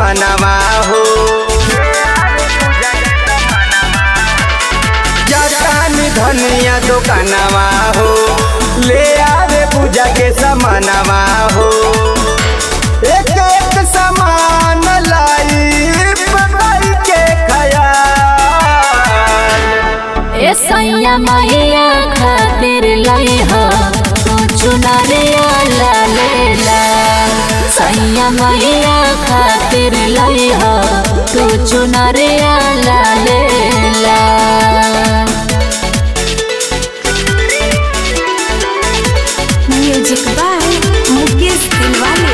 समानवा हो जातानी धनिया दुकानवा हो ले आवे पूजा के समानवा हो एक एक समान लाई पकाई के खयाल ए सैया मैया खातिर लई हो तू चुनरिया लाले ला सैया मैया खातिर लई हो तू चुनरिया लाले ला म्यूजिक बाय मुकेश दिलवाले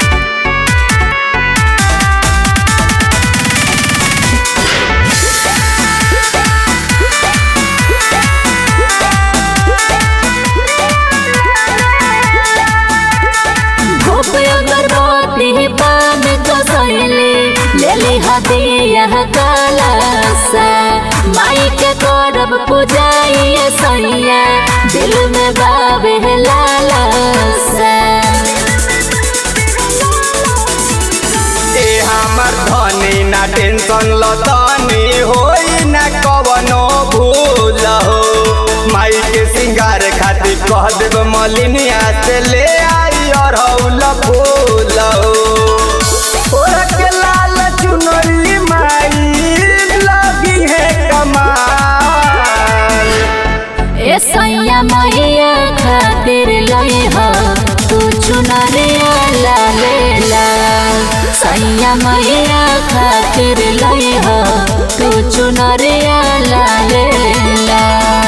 धूप अगरबत्ती पान कसैले ले ली हदिया कलसा माई के करब पूजाई सैया दिल में बाबे लालसा ए हमर धनी ना टेंशन लतनी होई ना कवनो भूल हो माई के सिंगार खातिर कह देब मलिनिया से ले आई अरहुल फूल हो ओरा के लाल चुनरी माई लगी है कमाल ए सैया मैया खातिर लई हो तू चुनरिया लाले ला सैया मैया खातिर लई हो तू चुनरिया लाले ला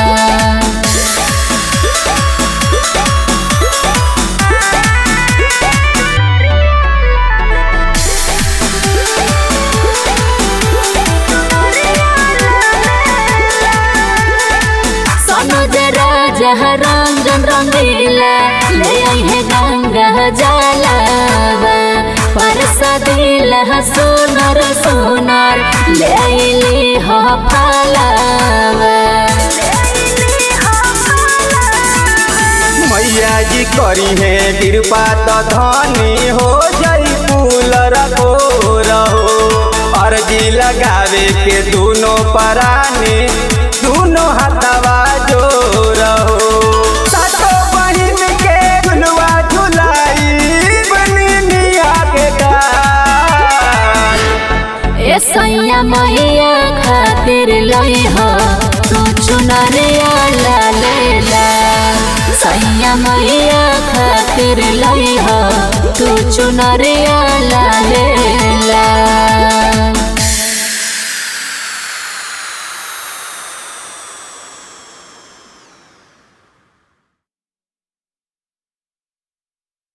सनुज राजा रंजन रंगीला ले आई है गंगा जलावा परसा दिला सोनर सोनर ले आईली हो फलावा मैया जी करी है कृपा तो धनी हो जई फूल रखो रहो अर्जी लगावे के दोनों परानी दोनों हाथवा जो रहो सातो बहिन के झुलवा झुलाई बनी निया के गाल ए सैया मैया खातिर लई हो तू चुनरिया लाले ला सैया मैया खातिर लई हो तू चुनरिया लाले ला